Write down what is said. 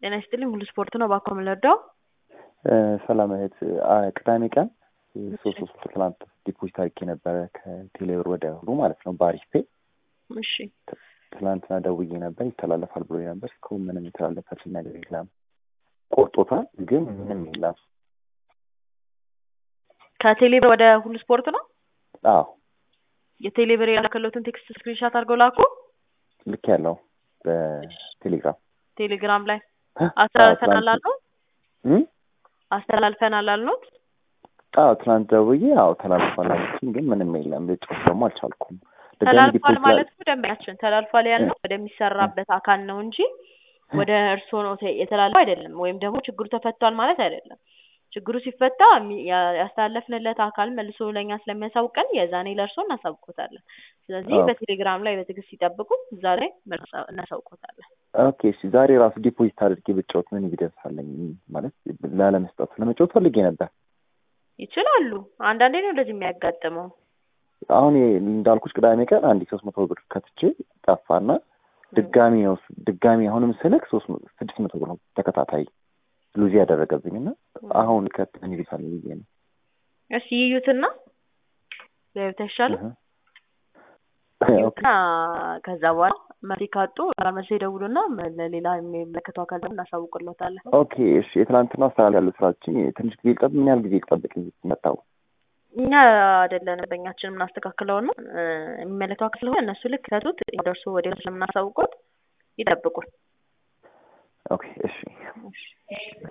ጤና ይስጥልኝ ሁሉ ስፖርት ነው። ባኮ የምንረዳው ሰላም እህት፣ ቅዳሜ ቀን ሶስት ሶስት ትላንት ዲፖዚት አድርጌ ነበረ ከቴሌብር ወደ ሁሉ ማለት ነው በአሪፍ ፔ። እሺ ትላንትና ደውዬ ነበር ይተላለፋል ብሎ ነበር። እስካሁን ምንም የተላለፈልኝ ነገር የለም። ቆርጦታል፣ ግን ምንም የለም። ከቴሌብር ወደ ሁሉ ስፖርት ነው። አዎ የቴሌብር የላከለትን ቴክስት ስክሪንሻት አድርገው ላኩ። ልክ ያለው በቴሌግራም ቴሌግራም ላይ አስተላልፈናል አልነው አስተላልፈናል አልነውት። አዎ ትናንት ደውዬ አዎ ተላልፏል አለችኝ፣ ግን ምንም የለም። ልጮህ ደግሞ አልቻልኩም። ድጋሚ ተላልፏል ዲፖዚት ማለት እኮ ደንበኛችን ተላልፏል ያልነው ወደሚሰራበት አካል ነው እንጂ ወደ እርስዎ ነው ተ- የተላለፈው አይደለም። ወይም ደግሞ ችግሩ ተፈቷል ማለት አይደለም። ችግሩ ሲፈታ የሚ- ያ- ያስተላለፍንለት አካል መልሶ ለእኛ ስለሚያሳውቀን የዛኔ ለእርስዎ እናሳውቆታለን። ስለዚህ ኦኬ። በቴሌግራም ላይ በትዕግስት ሲጠብቁ እዛ ላይ መልስ እናሳውቆታለን። ኦኬ እሺ፣ ዛሬ ራሱ ዲፖዚት አድርጌ ብጫወት ምን ይደርሳለኝ? ማለት ላለመስጠት ለመጫወት ፈልጌ ነበር። ይችላሉ። አንዳንዴ ነው እንደዚህ የሚያጋጥመው። አሁን ይሄ እንዳልኩሽ ቅዳሜ ቀን አንድ ሶስት መቶ ብር ከትቼ ጠፋና ድጋሚ ነው ድጋሚ አሁንም ስልክ ሶስት መ- ስድስት መቶ ብር ነው ተከታታይ ሉዚ ያደረገብኝ እና አሁን ከት ምን ይልሳል ብዬ ነው። እሺ ይዩትና ቢያዩት አይሻልም? እህ። ኦኬ እና ከዛ በኋላ መፍትሄ ካጡ መልሶ ይደውሉና ለሌላ የሚመለከተው አካል ደግሞ እናሳውቅሎታለን። ኦኬ እሺ። የትናንትና አስተላል ያለው ስራችን ትንሽ ጊዜ ይጠብ ምን ያህል ጊዜ ይጠብቅ መጣው? እኛ አይደለንም በእኛችን የምናስተካክለው ነው የሚመለከተው አካል ስለሆነ እነሱ ልክ ከቱት ደርሶ ወዲያው ስለምናሳውቁት ይጠብቁን። ኦኬ እሺ።